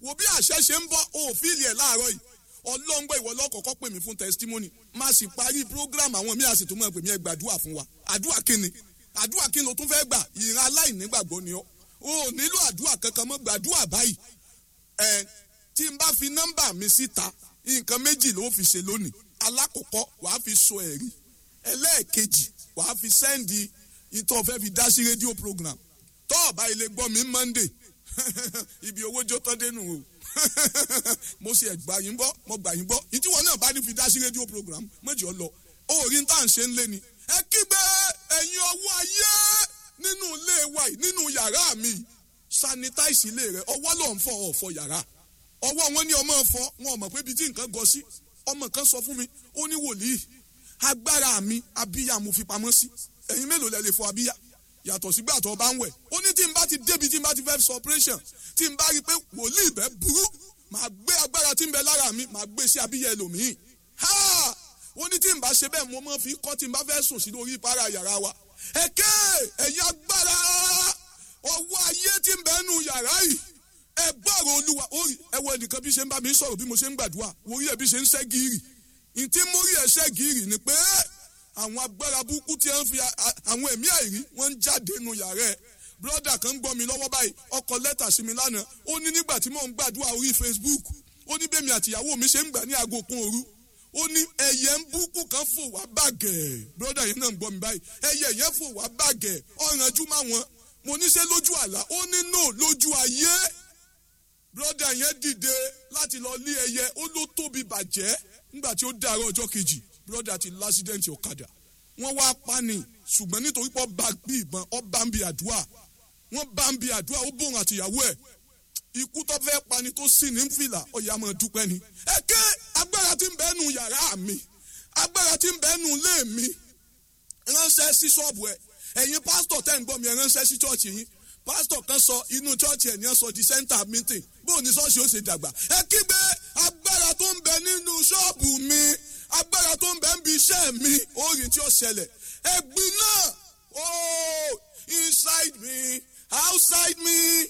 wo bí àṣẹ ṣe ń bọ́ òfìlì ẹ̀ láàárọ̀ yìí ọlọ́ngbọ́ ìwọ lọ́kọ̀ọ́kọ́ pè mí fún testimony má sì parí program àwọn míì àsìtò mọ́ pè mí ẹ gbàdúrà fún wa àdúrà kíni àdúrà kíni o tún fẹ́ gbà ìran aláìnígbàgbọ́ ni ọ́ o ò nílò àdúrà kankan mọ́ gbàdúrà báyìí ẹ tí n bá fi nọ́mbà mi síta nǹkan méjì ló fi ṣe lónìí alákọ̀ọ́kọ́ wàá fi sọ ẹ̀rí ẹlẹ́ẹ̀kejì wàá fi sẹ́ndì ìtọ́ fẹ́ fi dá sí rédíò program tọ́ọ̀bá ilé gbọ́ mi monday ibi owó jó tán dénú o mo ṣe ẹgbà yín bọ́ mo gbà yín bọ́ ìtí wọn náà bá ní fi dá sí rédíò program méjì ọ lọ orí tá à ń ṣe ń lé ni ẹ kígbe ẹ̀yin ọwọ́ ayé nínú ilé wa yìí nínú yàrá mi sanitize ilé rẹ ọwọ́ ló ń fọ ọ̀fọ̀ yàrá ọwọ́ wọn ní ọmọ fọ wọn ò mọ̀ pé ibi tí nǹkan gọ sí ọmọ kan sọ fún mi ó ní wòlíì agbára mi abíyá mo fi pamọ́ sí ẹ̀yin mélòó lẹ lè fọ abíyá yàtọ̀ sígbà tó bá ń wẹ̀ ó ní tí n bá ti débi tí n bá ti fẹ́ sọ operation tí n bá rí i pé wòlíì bẹ́ burú màá gbé agbára tí ń bẹ lára mi màá gbé sí abíyá ẹlòmíì ha ó ní tí n bá ṣe bẹ́ẹ̀ mo máa fi kọ́ tí n bá fẹ́ sùn sí lórí ìpara yàrá wa ẹ̀kẹ́ ẹ̀yin agbára ọwọ́ ayé tí ń bẹ nù yàrá yìí ẹ gbọ́rọ̀ olúwa orí ẹ wọ ẹnìkan bí ṣe ń bá mi sọ̀rọ̀ bí mo ṣe ń gbàdúrà orí ẹ bí ṣe ń ṣẹ́ gírì ntí mórí ẹ ṣẹ́ gírì ni pé àwọn agbára burúkú tí wọ́n fi àwọn ẹ̀mí àìrí wọ́n ń jáde nù yàrá ẹ̀ brọ́dà kan ń gbọ́ mi lọ́wọ́ báyìí ọkọ̀ lẹ́tà sí mi lánàá ó ní nígbà tí mò ń gbàdúrà orí Facebook ó ní bẹ́ẹ̀ mi àtìyàwó mi ṣe ń gbà ní aago kan òru ó ní ẹyẹ ń búkú kan fò wá bàgẹ́ brọ́dà yẹn náà ń gbọ́ mi báyìí ẹyẹ yẹn fò wá bàgẹ́ ọ̀rànjú má wọn mo ní ṣe lójú àlá ó ní no lójú ayé brọ́dà yẹn dìde láti lọ lé ẹyẹ ó ló tóbi bàjẹ́ nígbà tí ó dàárọ̀ ọjọ́ kejì brọ́dà ti lásídẹ̀ǹtì ọ̀kadà wọ́n wá pani ṣùgbọ́n nítorí pé ọba bí ìbọn ọba ń bi àdúrà wọ́n bá ń bi àdúrà ó bòun àtìyàwó ẹ̀ ikú tó fẹ́ pani tó sì ní fìlà ọ̀yà máa dúpẹ́ ni. ẹ̀kẹ́ agbára tí ń bẹ nù yàrá mi agbára tí ń bẹ nù ilé mi ránṣẹ́ sí ṣọ́ọ̀bù ẹ̀ ẹ̀yin pásítọ̀ tẹ́ ń gbọ́ mi ẹ̀ ránṣẹ́ sí ṣọ́ọ̀ṣì yín pásítọ̀ kan sọ inú ṣọ́ọ̀ṣì ẹ̀ ní ẹ̀ sọ di center meeting bó ní ṣọ́ọ̀ṣì ó ṣe dàgbà ẹ kígbe agbára tó ń bẹ nínú ṣọ́ọ̀bù mi agbára tó ń bẹ ń bi iṣẹ́ mi orin tí ó ṣẹlẹ̀ ẹ̀gbin náà oh inside me outside me